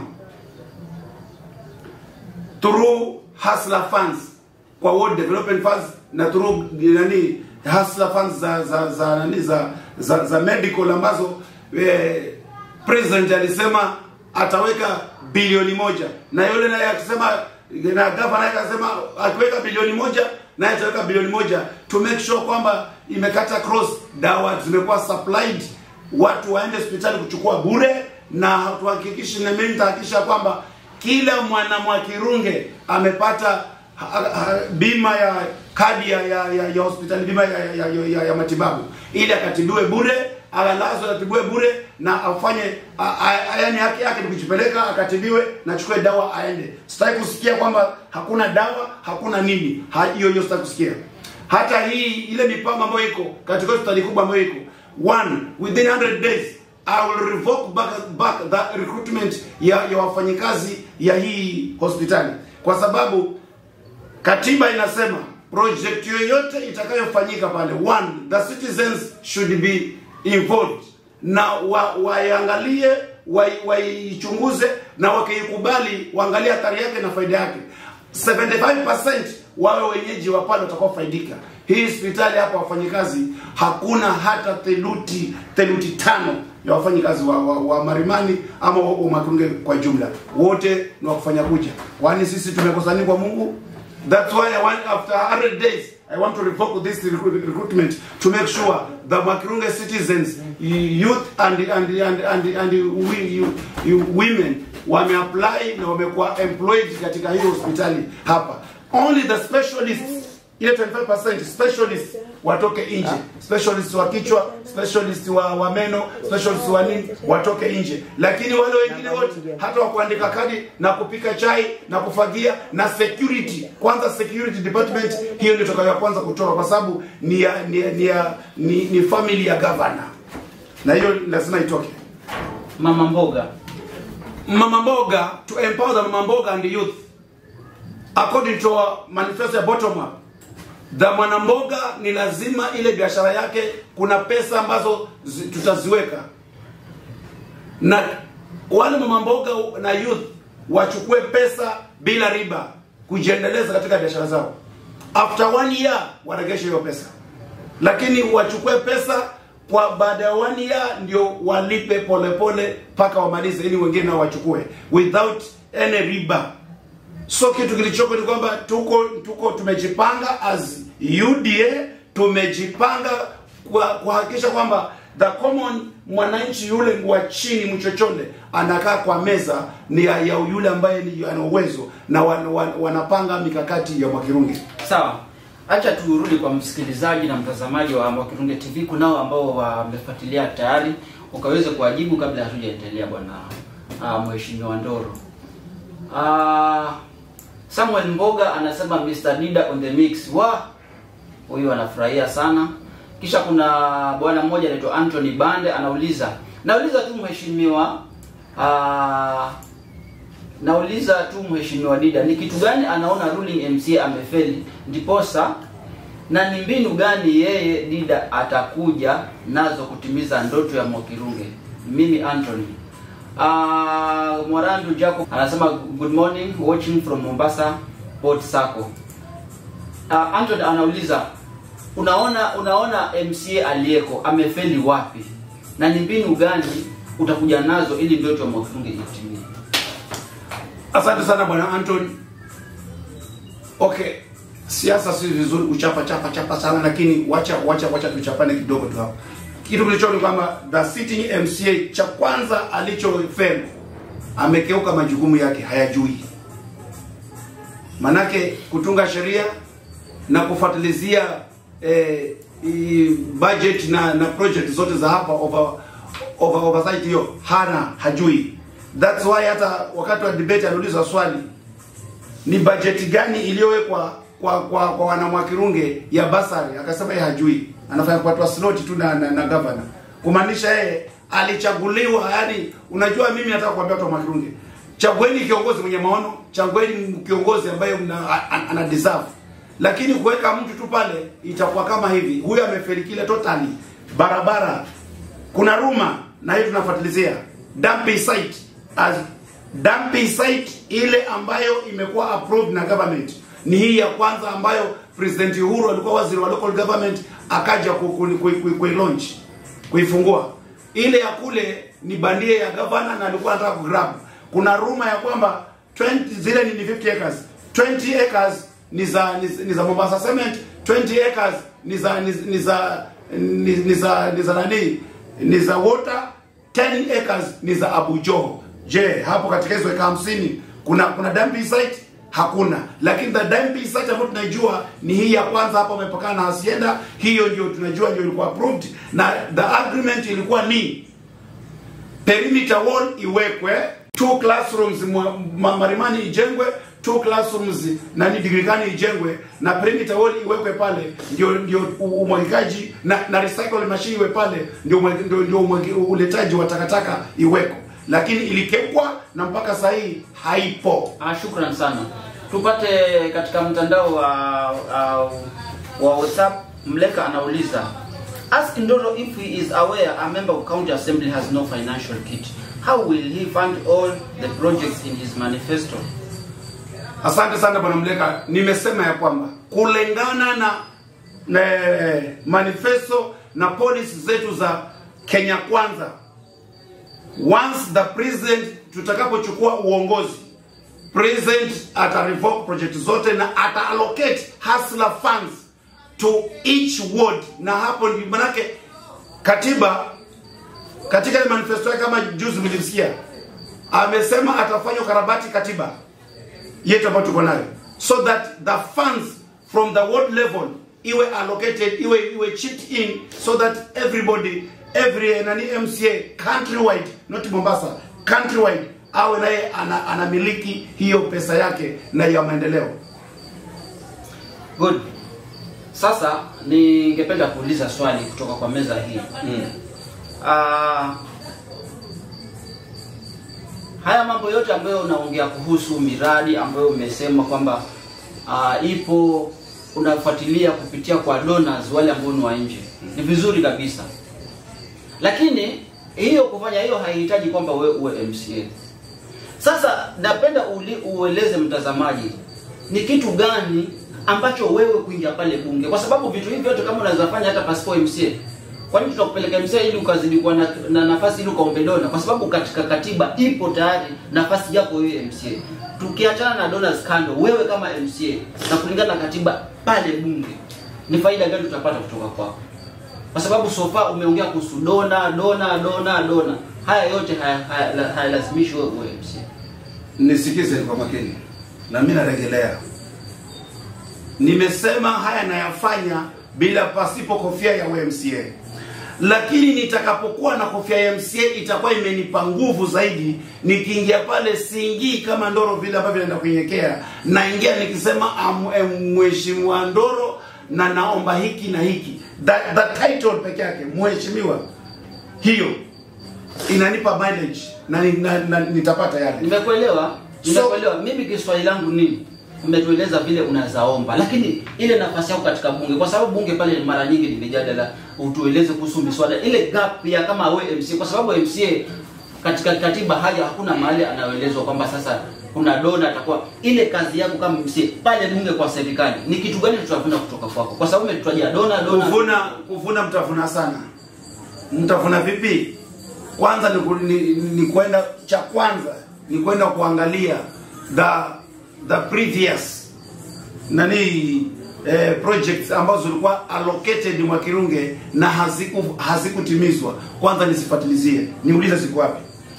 through Hustler funds kwa World Development Funds na through nani Hustler funds za za za nani za za, za medical ambazo eh, president alisema ataweka bilioni moja na yule naye akisema na gavana naye akasema akiweka bilioni moja naye ataweka bilioni moja to make sure kwamba imekata cross, dawa zimekuwa supplied, watu waende hospitali kuchukua bure, na tuhakikishe na mimi nitahakikisha kwamba kila mwana Mwakirunge amepata ha, ha, bima ya kadi ya, ya, ya, ya hospitali bima ya, ya, ya, ya, ya matibabu ili akatibiwe bure alalazwe atibiwe bure na afanye yaani haki yake ni kujipeleka akatibiwe na chukue dawa aende. Sitaki kusikia kwamba hakuna dawa hakuna nini, Ha- hiyo hiyo sitaki kusikia. Hata hii ile mipango ambayo iko katika hospitali kubwa ambayo iko one within 100 days I will revoke back, back the recruitment ya, ya wafanyikazi ya hii hospitali kwa sababu katiba inasema project yoyote itakayofanyika pale one the citizens should be involved na wa- waiangalie wai- waichunguze na wakiikubali waangalie athari yake na faida yake 75% wawe wenyeji wa pale watakaofaidika hii hospitali hapa wafanyikazi hakuna hata theluthi theluthi tano ya wafanyikazi wa, wa, wa Marimani ama wa, wa Makurunge kwa jumla wote ni wakufanya kuja kwani sisi tumekosani kwa Mungu That's why I want, after 100 days, I want to revoke this recruit- recruitment to make sure the Makirunge citizens, youth and and and and, and we, you, you women wameapply na wamekuwa employed katika hiyo hospitali hapa. Only the specialists ile 25% specialists watoke nje, specialists wa kichwa, specialists wa, wa meno, specialists wa nini watoke nje, lakini wale wengine wote hata wa kuandika kadi na kupika chai na kufagia na security, kwanza security department, hiyo ndio tutakayo kwanza kutoka, kwa sababu ni ya, ni, ya- ni, ya, ni, ni family ya governor, na hiyo lazima itoke. Mama mboga Mama Mboga to empower the Mama Mboga and the youth according to our manifesto ya bottom up the mwanamboga ni lazima ile biashara yake kuna pesa ambazo zi, tutaziweka na wale mama mboga na youth wachukue pesa bila riba kujiendeleza katika biashara zao after one year waregeshe hiyo pesa lakini wachukue pesa kwa baada ya one year ndio walipe polepole mpaka wamalize ili wengine nao wachukue without any riba so kitu kilichoko ni kwamba tuko tuko tumejipanga as UDA tumejipanga kwa kuhakikisha kwamba the common mwananchi yule wa chini mchochole anakaa kwa meza ni ya, ya yule ambaye ni ana uwezo na wan, wan, wanapanga mikakati ya Mwakirunge. sawa acha turudi kwa msikilizaji na mtazamaji wa Mwakirunge TV kunao ambao wamefuatilia tayari ukaweze kuwajibu kabla hatujaendelea bwana uh, mheshimiwa Ndoro uh, Samuel Mboga anasema Mr. Dida on the mix wa huyu anafurahia sana kisha kuna bwana mmoja anaitwa Anthony Bande anauliza nauliza tu mheshimiwa uh, nauliza tu mheshimiwa Dida ni kitu gani anaona ruling MCA amefeli ndiposa na ni mbinu gani yeye Dida atakuja nazo kutimiza ndoto ya Mwakirunge mimi Anthony uh, Mwarandu Jacob anasema good morning watching from Mombasa Port Sacco uh, Anthony anauliza unaona unaona MCA aliyeko amefeli wapi na ni mbinu gani utakuja nazo ili ndoto ya Mwakirunge itimie Asante sana bwana Anton. Okay, siasa si vizuri kuchapa chapa chapa sana, lakini wacha wacha wacha tuchapane kidogo tu hapo. Kitu kilicho ni kwamba the sitting MCA cha kwanza alichofeli amekeuka majukumu yake, hayajui. Manake kutunga sheria, na kufuatilizia eh, i- budget na na project zote za hapa over, over oversight hiyo hana hajui that's why hata wakati wa debate aliulizwa swali ni bajeti gani iliyowekwa kwa kwa, kwa wanamwakirunge ya basari akasema yeye hajui anafanya kupatwa slot tu na, na, na governor kumaanisha yeye alichaguliwa yani unajua mimi nataka kuambia watu wa mwakirunge chagueni kiongozi mwenye maono chagueni kiongozi ambaye mna- a- a- ana deserve lakini kuweka mtu tu pale itakuwa kama hivi huyo amefeli kile totally barabara kuna ruma na hiyo tunafuatilizia dumping site as dumping site ile ambayo imekuwa approved na government ni hii ya kwanza ambayo president Uhuru alikuwa waziri wa local government akaja ku- ku- ku- ku- kuilaunch kuifungua ile ya kule ni bandia ya governor na alikuwa anataka kugrab kuna ruma ya kwamba 20 zile ni ni 50 acres 20 acres ni za ni, ni za Mombasa Cement 20 acres ni za ni, ni za ni, ni za ni za nani ni za water 10 acres ni za Abu Joho je hapo katika hizo eka 50 kuna kuna dumping site hakuna lakini the dumping site ambayo tunaijua ni hii ya kwanza hapa umepakana na Hacienda hiyo ndio tunajua ndio ilikuwa approved na the agreement ilikuwa ni perimeter wall iwekwe two classrooms mwa- ma- marimani ijengwe two classrooms nani digirikani ijengwe na perimeter wall iwekwe pale ndio ndio u- umwagikaji na, na recycle machine iwe pale ndio umwagi- ndio, ndio umwagi- uletaji wa takataka iweko lakini ilikekwa na mpaka sasa hii haipo Ah, shukran sana. Tupate katika mtandao wa uh, wa WhatsApp. Mleka anauliza ask Ndoro if he is aware a member of county assembly has no financial kit. How will he fund all the projects in his manifesto? Asante sana bwana Mleka, nimesema ya kwamba kulingana na, na manifesto na policy zetu za Kenya Kwanza, once the president tutakapochukua uongozi, president ata revoke project zote na ata allocate hustler funds to each ward, na hapo ndio manake katiba katika ile manifesto yake, kama juzi mlimsikia, amesema atafanya ukarabati katiba yetu ambayo tuko nayo so that the funds from the world level iwe allocated iwe iwe chipped in so that everybody every nani MCA countrywide not Mombasa countrywide awe naye ana, anamiliki hiyo pesa yake na ya maendeleo Good. Sasa ningependa kuuliza swali kutoka kwa meza hii. Ah, haya mambo yote ambayo unaongea kuhusu miradi ambayo umesema kwamba ah, ipo unafuatilia kupitia kwa donors wale ambao ni wa nje, ni vizuri kabisa, lakini hiyo kufanya hiyo haihitaji kwamba wewe uwe MCA. Sasa napenda uli, ueleze mtazamaji ni kitu gani ambacho wewe kuingia pale bunge, kwa sababu vitu hivi vyote kama unaweza fanya hata pasipo MCA. Kwa nini tutakupeleka MCA ili ukazidi kuwa na, na nafasi ili ukaombe dona? Kwa sababu katika katiba ipo tayari nafasi yako wewe MCA. Tukiachana na donors kando, wewe kama MCA na kulingana na katiba pale bunge, ni faida gani tutapata kutoka kwako? Kwa sababu sofa umeongea kuhusu dona dona dona dona, haya yote hayalazimishi haya, hayalazimishi wewe uwe MCA. nisikize kwa makini na mimi narejelea nimesema haya nayafanya bila pasipo kofia ya UMCA lakini nitakapokuwa na kofia ya MCA itakuwa imenipa nguvu zaidi nikiingia pale siingii kama ndoro vile ambavyo naenda kuinyekea naingia nikisema am- em, mheshimiwa ndoro na naomba hiki na hiki that, that title peke yake mheshimiwa hiyo inanipa mileage na, na, na nitapata yale Nimekuelewa, So- nimekuelewa. Mimi kiswali langu ni umetueleza vile unazaomba, lakini ile nafasi yako katika bunge, kwa sababu bunge pale mara nyingi ni mijadala, utueleze kuhusu miswada, ile gap ya kama we MCA, kwa sababu MCA katika katiba haya hakuna mahali anaelezwa kwamba sasa kuna dona atakuwa ile kazi yako kama MCA pale bunge kwa serikali, ni kitu gani tutavuna kutoka kwako? Kwa sababu umetutajia dona dona kuvuna kuvuna mtavuna sana mtavuna vipi kwanza ni, ku- ni, ni kwenda cha kwanza ni kwenda kuangalia the the previous nani eh, projects ambazo zilikuwa allocated Mwakirunge na haziku hazikutimizwa kwanza nisifatilizie niulize ziko wapi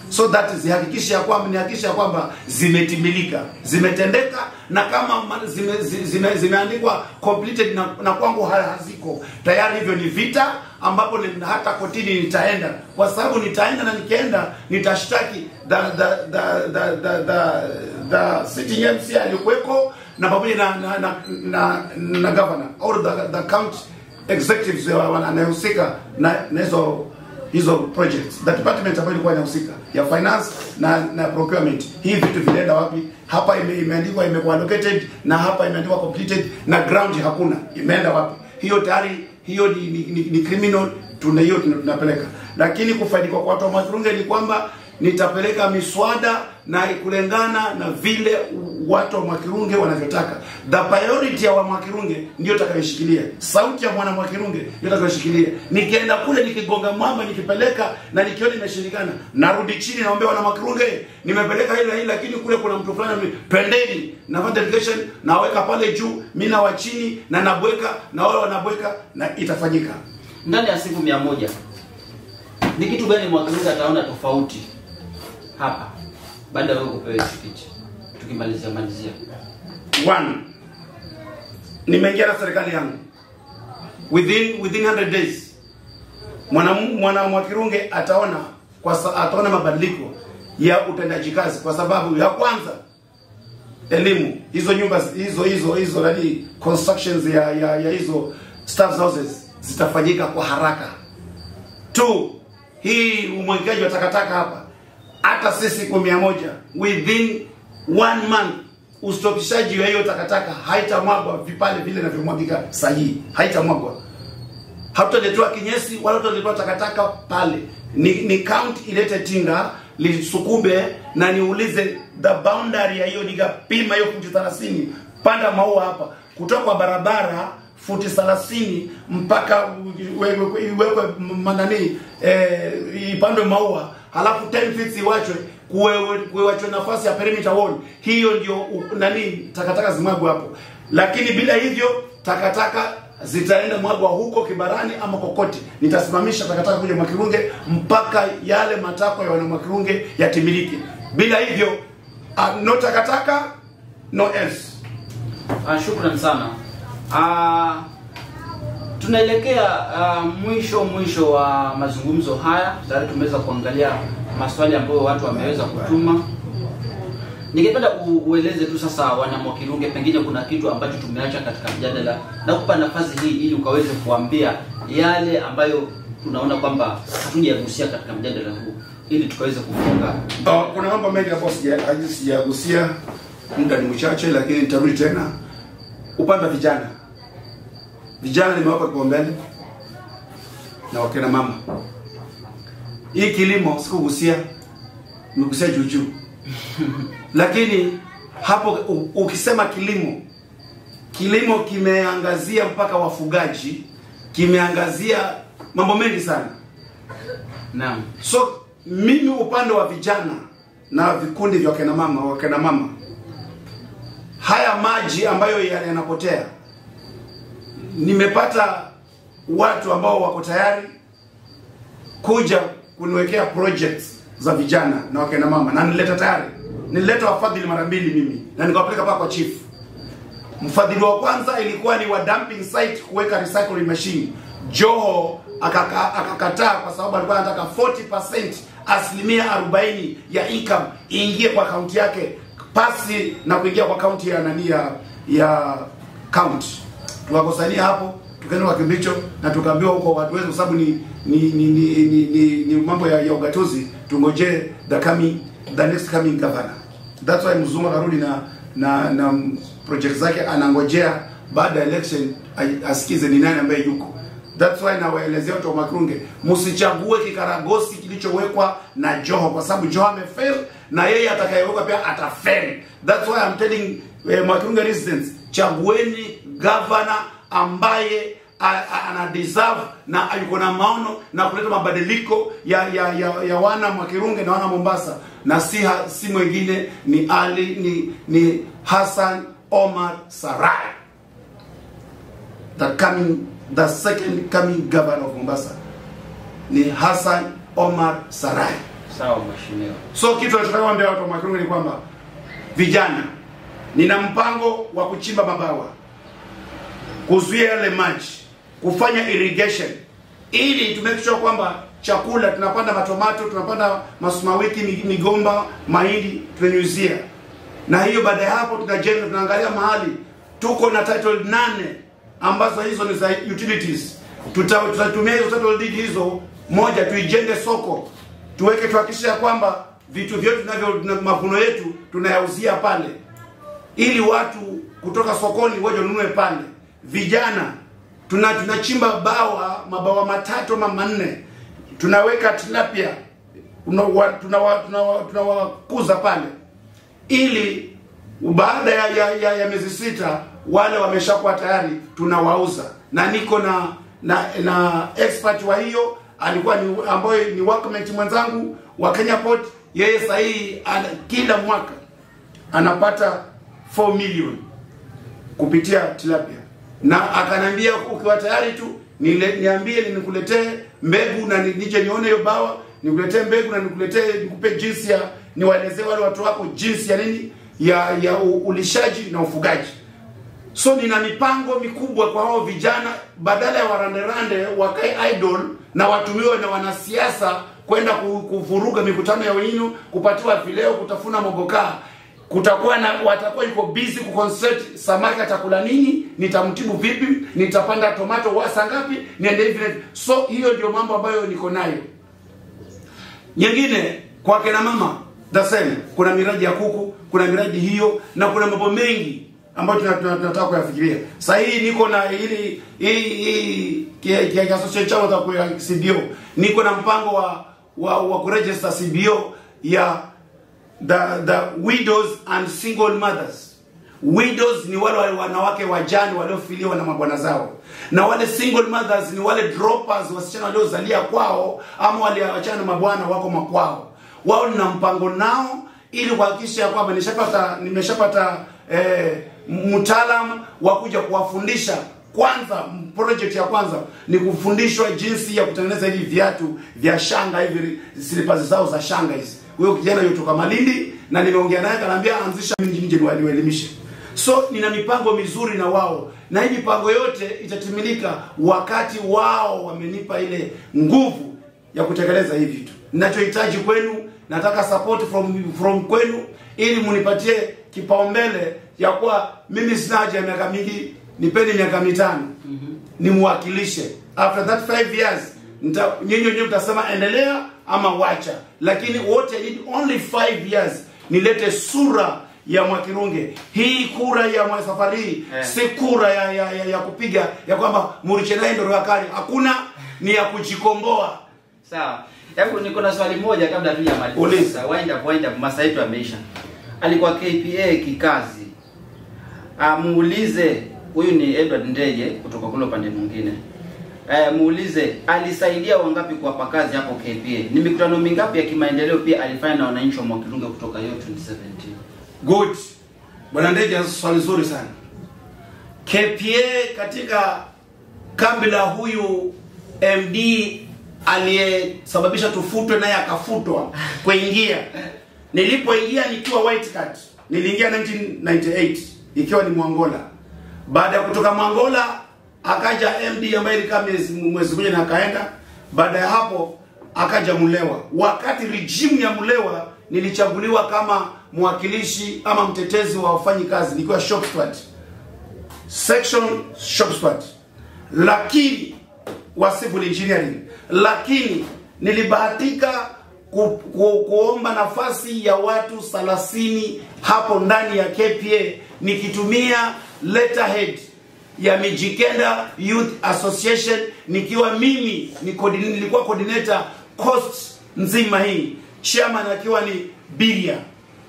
so that zihakikishe ya kwamba nihakikishe ya kwamba zimetimilika zimetendeka na kama ma- zime, zi- zime, zimeandikwa completed na, na kwangu ha- haziko tayari hivyo ni vita ambapo ni, hata kotini nitaenda kwa sababu nitaenda na nikienda nitashtaki the, the, the, the, the, the, the sitting MC alikuweko na pamoja na na, na, na, na governor or the, the county executives wa- wa- anayehusika na na hizo hizo projects the department ambayo ilikuwa inahusika ya finance na na procurement hii vitu vinaenda wapi hapa ime, imeandikwa imekuwa allocated na hapa imeandikwa completed na ground hakuna imeenda wapi hiyo tayari hiyo ni, ni, ni, ni criminal tuna hiyo tuna- tunapeleka lakini kufaidika kwa watu wa Makurunge ni kwamba nitapeleka miswada na kulingana na vile watu wa Mwakirunge wanavyotaka. The priority ya wa Mwakirunge ndio itakayoshikilia, sauti ya mwana Mwakirunge ndio itakayoshikilia. Nikienda kule nikigonga mwamba, nikipeleka na nikiona imeshindikana, narudi chini, naombea wana Mwakirunge, nimepeleka hili na hili, lakini kule kuna mtu fulani, ame- pendeni, nafanya delegation, naweka pale juu, mimi na wa chini na nabweka na wale wanabweka, na itafanyika. ndani ya siku mia moja ni kitu gani Mwakirunge ataona tofauti hapa baada ya wewe kupewa hizi picha? Tukimalizia malizia, one nimeingia na serikali yangu within within 100 days mwana mwana Mwakirunge ataona kwa sa, ataona mabadiliko ya utendaji kazi kwa sababu ya kwanza elimu hizo nyumba hizo hizo hizo nani constructions ya ya, ya hizo staff houses zitafanyika kwa haraka two hii umwagikaji wa takataka hapa hata si siku mia moja within one month ustopishaji wa hiyo takataka haitamwagwa vipale vile inavyomwagika sahihi haitamwagwa hatutaletewa kinyesi wala tutaletewa takataka pale ni, ni count ilete tinga lisukume na niulize the boundary ya hiyo nikapima hiyo futi 30 panda maua hapa kutoka kwa barabara futi 30 mpaka iwekwe iwekwe manani eh, ipandwe maua halafu 10 feet iwachwe kuwe- kuwachwe nafasi ya perimeter wall hiyo ndio u- nani takataka zimwagwe hapo lakini bila hivyo takataka zitaenda mwagwa huko kibarani ama kokote nitasimamisha takataka kuja mwakirunge mpaka yale matakwa ya wanamwakirunge yatimilike bila hivyo uh, no takataka no else Ah, shukran sana. Ah, tunaelekea ah, mwisho mwisho wa mazungumzo haya. Tayari tumeweza kuangalia maswali ambayo watu wameweza kutuma. Ningependa u- ueleze tu sasa wana Mwakirunge, pengine kuna kitu ambacho tumeacha katika mjadala, na kupa nafasi hii ili ukaweze kuambia yale ambayo tunaona kwamba hatujagusia katika mjadala huu, ili tukaweze kufunga. Uh, kuna mambo mengi ambayo sija- haji- sijagusia, muda ni mchache, lakini nitarudi tena. Upande wa vijana, vijana nimewapa kipaumbele na wakina mama. Hii kilimo sikugusia, nimegusia juu juu, lakini hapo u- ukisema kilimo, kilimo kimeangazia mpaka wafugaji, kimeangazia mambo mengi sana. Naam. So mimi upande wa vijana na vikundi vya wakina mama wakina mama, haya maji ambayo ya- yanapotea, nimepata watu ambao wako tayari kuja kuniwekea projects za vijana na wakina mama, na nileta tayari, nilileta wafadhili mara mbili mimi na nikawapeleka mpaka kwa chief. Mfadhili wa kwanza ilikuwa ni wa dumping site kuweka recycling machine. Joho akaka- akakataa kwa sababu alikuwa anataka 40% asilimia 40 ya income iingie kwa akaunti yake pasi na kuingia kwa akaunti ya nani ya ya county. Tukakosania hapo, tukaenda kwa Kimbicho na tukaambiwa huko watu wetu, kwa sababu ni ni ni, ni, ni, ni, ni mambo ya, ya ugatuzi, tungojee the coming the next coming governor. That's why mzungu akarudi na na na project zake anangojea baada ya election ai- asikize ni nani ambaye yuko. That's why nawaelezea watu wa Makurunge, msichague kikaragosi kilichowekwa na Joho kwa sababu Joho amefail na yeye atakayewekwa pia atafail. That's why I'm telling eh, Makurunge residents, chagueni governor ambaye a- a- ana deserve na yuko na maono na kuleta mabadiliko ya ya, ya, ya wana Mwakirunge na wana Mombasa na si ha, si mwingine ni Ali ni ni Hassan Omar Sarai the coming the second coming governor of Mombasa ni Hassan Omar Sarai Sawa mheshimiwa. So kitu nachotaka kuambia watu wa Makirunge ni kwamba vijana, nina mpango wa kuchimba mabawa, kuzuia yale maji, kufanya irrigation ili to make sure kwamba chakula tunapanda matomato, tunapanda masukuma wiki, mi- migomba, mahindi tunanyunyizia, na hiyo baada ya hapo tunajenga, tunaangalia mahali tuko na title nane ambazo hizo ni za utilities. Tuta- Tutatumia hizo title deed hizo, moja tuijenge soko, tuweke tuhakikishe ya kwamba vitu vyote tunavyo na mavuno yetu tunayauzia pale ili watu kutoka sokoni waje wanunue pale. Vijana tuna tunachimba bawa mabawa matatu ama manne, tunaweka tilapia tunawa- tunawa- tunawa- tunawakuza pale, ili baada ya, ya, ya, ya miezi sita wale wameshakuwa tayari tunawauza, na niko na na na expert wa hiyo alikuwa ni ambaye ni workmate mwenzangu wa Kenya Port. Yeye sahihi kila mwaka anapata 4 million kupitia tilapia, na akanambia ukiwa tayari tu nile, niambie nikuletee mbegu na ni- nije nione hiyo bawa, nikuletee mbegu na nikuletee nikupe jinsi ya niwaelezee wale watu wako jinsi ya nini ya ya u- ulishaji na ufugaji. So nina mipango mikubwa kwa hao vijana, badala ya waranderande wakae idol na watumiwe na wanasiasa kwenda ku- kuvuruga mikutano ya wenu, kupatiwa vileo, kutafuna mogokaa. Kutakuwa na watakuwa yuko busy kuconcentrate samaki atakula nini, nitamtibu vipi, nitapanda tomato wasa ngapi, niende hivi na hivi. So hiyo ndio mambo ambayo niko nayo. Nyingine kwa kina mama the same, kuna miradi ya kuku, kuna miradi hiyo na kuna mambo mengi ambayo tuna- tuna- tunataka kuyafikiria. Sasa hii niko na hili hii hii kia kia association chama za kwa CBO. Niko na mpango wa wa, wa kuregister CBO ya the the widows and single mothers. Widows ni wale wale wanawake wajane waliofiliwa na mabwana zao, na wale single mothers ni wale droppers, wasichana waliozalia kwao ama waliachana na mabwana wako makwao. Wao nina mpango nao ili kuhakikisha ya kwamba nishapata nimeshapata eh, mtaalam wa kuja kuwafundisha kwanza project ya kwanza ni kufundishwa jinsi ya kutengeneza hivi viatu vya shanga hivi slippers zao za shanga hizi huyo kijana yutoka Malindi na nimeongea naye kanaambia anzisha mimi nje niwaelimishe so nina mipango mizuri na wao na hii mipango yote itatimilika wakati wao wamenipa ile nguvu ya kutekeleza hivi vitu ninachohitaji kwenu nataka support from from kwenu ili munipatie kipaumbele ya kuwa mimi sina haja ya miaka mingi nipeni miaka mitano nimwakilishe after that five years nita- nyinyi wenyewe mtasema endelea ama wacha lakini wote I need only five years nilete sura ya mwakirunge hii kura ya mwa safari hii Eh. si kura ya, ya, ya, ya kupiga ya kwamba murichenai ndo yakari hakuna ni ya kujikomboa Sawa. Hebu niko na swali moja kabla tujamaliza. Uliza. Wind up, wind up, masaa yetu yameisha. Alikuwa KPA kikazi. Ah, muulize huyu ni Edward Ndege kutoka kule upande mwingine. Eh, muulize alisaidia wangapi kuwapa kazi hapo KPA? Ni mikutano mingapi ya kimaendeleo pia alifanya na wananchi wa Mwakilunge kutoka hiyo 2017? Good. Bwana Ndege, swali zuri sana. KPA katika kambi la huyu MD aliyesababisha tufutwe naye akafutwa kuingia. Nilipoingia nikiwa white card, niliingia 1998 ikiwa ni Mwangola. Baada ya kutoka Mwangola akaja MD ambaye ilikaa mwezi mwezi mmoja na akaenda. Baada ya hapo akaja Mulewa. Wakati rejimu ya Mulewa nilichaguliwa kama mwakilishi ama mtetezi wa wafanyi kazi nikiwa shop steward section shop steward, lakini wa civil engineering, lakini nilibahatika ku, ku, kuomba nafasi ya watu 30 hapo ndani ya KPA nikitumia letterhead ya Mijikenda Youth Association nikiwa mimi ni coordinator, nilikuwa coordinator coast nzima hii, chairman akiwa ni Biria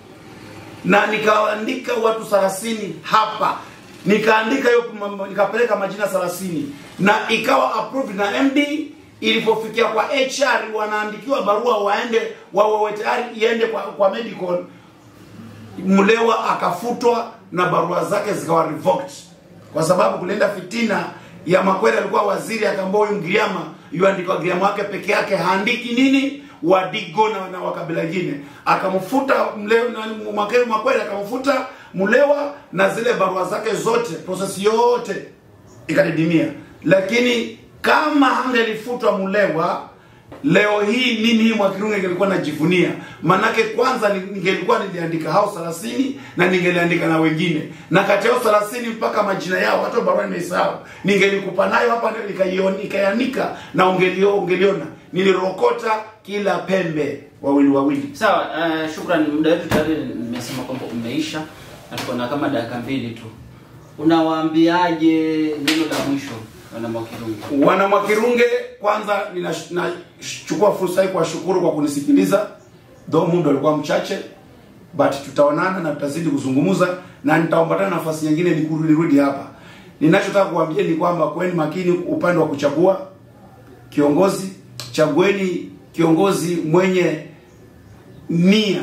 na nikaandika watu 30 hapa nikaandika hiyo mambo- nikapeleka majina 30 na ikawa approved na MD ilipofikia kwa HR wanaandikiwa barua waende wawe tayari iende kwa, kwa medical Mlewa akafutwa na barua zake zikawa revoked kwa sababu kulienda fitina ya Makwere alikuwa waziri akaambia huyu Ngiriama yuandikwa Ngiriama wake peke yake haandiki nini Wadigo na, na wakabila ingine, akamfuta mle- na- Mwakelu Makwele akamfuta Mulewa na zile barua zake zote, prosesi yote ikadidimia. Lakini kama hangelifutwa Mulewa, leo hii mimi hii Mwakirunge ngelikuwa najivunia, manake kwanza ni- ningelikuwa niliandika hao 30 na ningeliandika na wengine, na kati yao 30 mpaka majina yao hata barua nimeisahau, ningelikupa nayo hapa ndio nikaiona nikaianika na ungelio, ungeliona nilirokota kila pembe wawili wawili. Sawa, uh, shukrani. Muda wetu tayari nimesema kwamba umeisha na tuko na kama dakika mbili tu. Unawaambiaje neno la mwisho wana Mwakirunge? Wana Mwakirunge, kwanza ninash- nachukua fursa hii kuwashukuru kwa kunisikiliza, though muda ulikuwa mchache, but tutaonana na tutazidi kuzungumza na nitaombatana nafasi nyingine nikurudi nirudi hapa. Ninachotaka kuambia ni kwamba kweni makini upande wa kuchagua kiongozi. Chagueni kiongozi mwenye nia,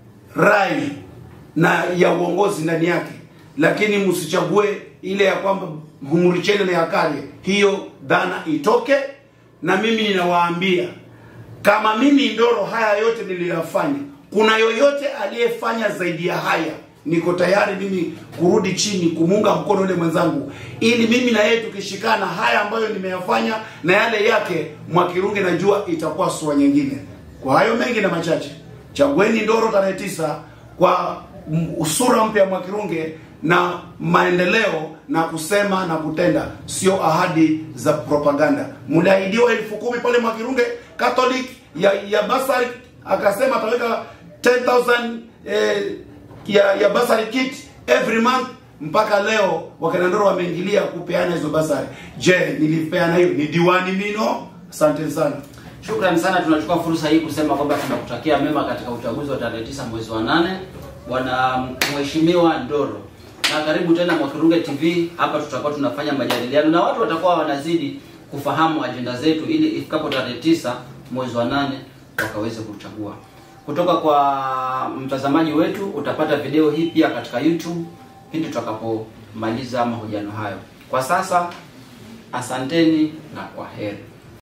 rai na ya uongozi ndani yake, lakini msichague ile ya kwamba humuricheni na yakale. Hiyo dhana itoke, na mimi ninawaambia kama mimi Ndoro haya yote niliyafanya, kuna yoyote aliyefanya zaidi ya haya, niko tayari mimi kurudi chini kumuunga mkono yule mwenzangu, ili mimi na yeye tukishikana, haya ambayo nimeyafanya na yale yake, Mwakirunge najua itakuwa sura nyingine. Kwa hayo mengi na machache, chagueni Ndoro tarehe tisa kwa m- sura mpya ya Mwakirunge na maendeleo na kusema na kutenda, sio ahadi za propaganda. Mliahidiwa elfu kumi pale Mwakirunge Catholic ya ya basari, akasema ataweka 10000 eh, ya ya basari kit every month mpaka leo wakina Ndoro wameingilia kupeana hizo basari. Je, nilipeana hiyo? Ni diwani mino? Asante sana. Shukrani sana. Tunachukua fursa hii kusema kwamba tunakutakia mema katika uchaguzi wa tarehe tisa mwezi wa nane, bwana mheshimiwa Ndoro, na karibu tena Mwakirunge TV. Hapa tutakuwa tunafanya majadiliano na watu watakuwa wanazidi kufahamu ajenda zetu, ili ifikapo tarehe tisa mwezi wa nane wakaweze kuchagua. Kutoka kwa mtazamaji wetu utapata video hii pia katika YouTube pindi tutakapomaliza mahojiano hayo. Kwa sasa, asanteni na kwa heri.